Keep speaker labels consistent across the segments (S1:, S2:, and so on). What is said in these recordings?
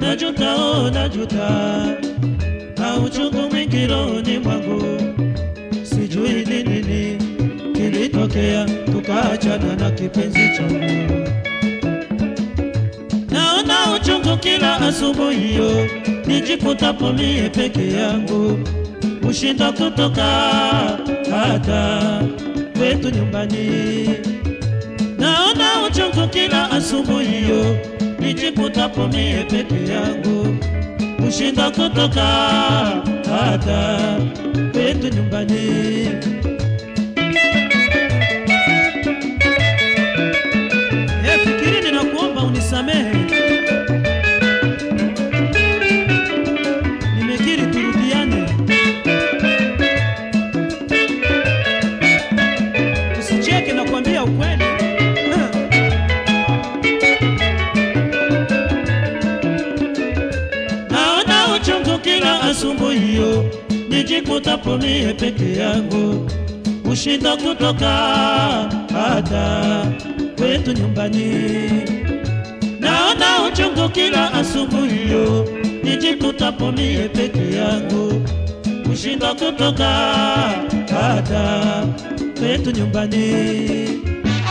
S1: najuta, oh, najuta, na uchungu mwingi rohoni mwangu, sijui ni nini kilitokea, tukaachana na kipenzi changu. Naona uchungu kila asubuhi hiyo, nijikutapo mie peke yangu, ushinda kutoka hata kwetu nyumbani. Naona uchungu kila asubuhi hiyo, nijikutapo mie peke yangu, ushinda kutoka hata kwetu nyumbani. Eh, fikiri ninakuomba unisamehe. Nimekiri turudiane. Usicheke na kuambia ukweli. Ah. Naona uchungu kila asubuhi hiyo, nijikutapo mie peke yangu, ushinda kutoka hata kwetu nyumbani. Naona uchungu kila asubuhi hiyo, nijikutapo mie peke yangu, ushinda kutoka hata kwetu nyumbani.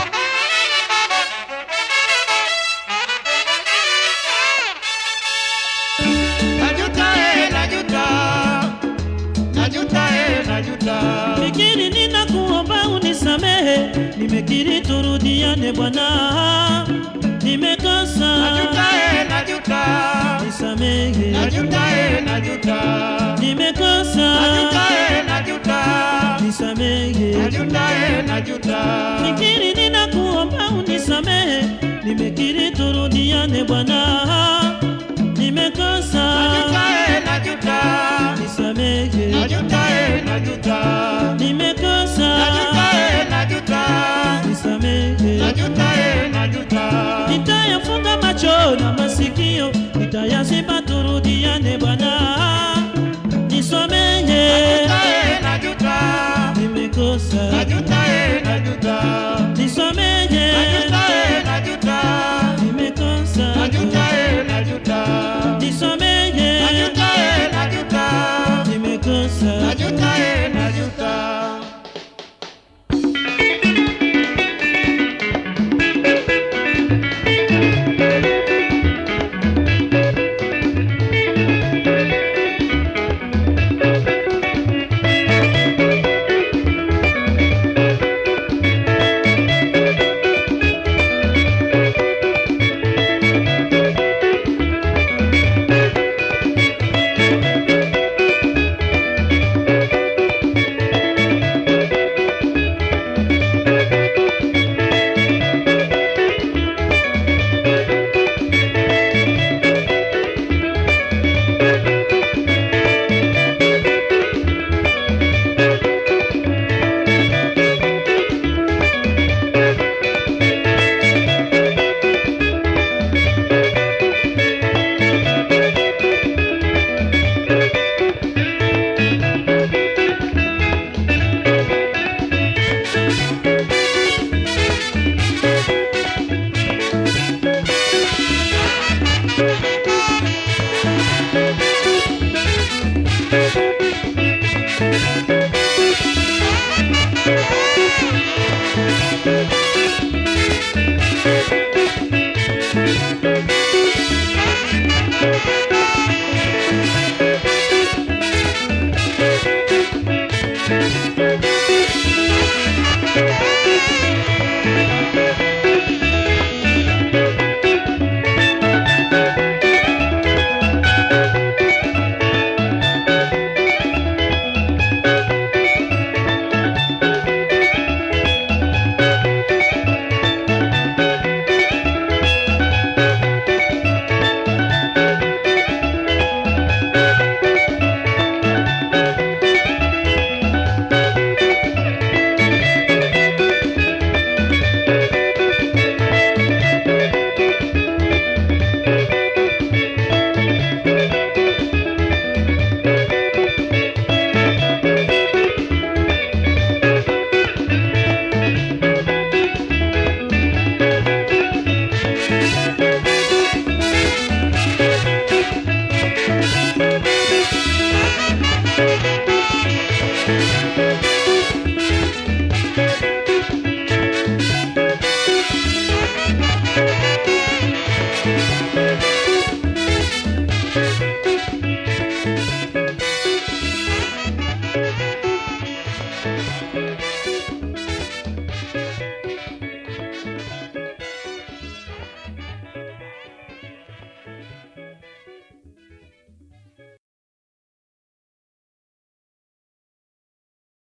S2: Najuta, eh, najuta. Najuta, eh, najuta.
S1: Fikiri ninakuomba unisamehe, nimekiri turudiane bwana, nimekosa
S2: Najuta, eh, najuta.
S1: nisamehe,
S2: Najuta, eh, najuta.
S1: nimekosa
S2: Najuta, eh, najuta.
S1: nisamehe.
S2: Najuta, eh, najuta.
S1: Fikiri ninakuomba unisamehe, nimekiri turudiane bwana,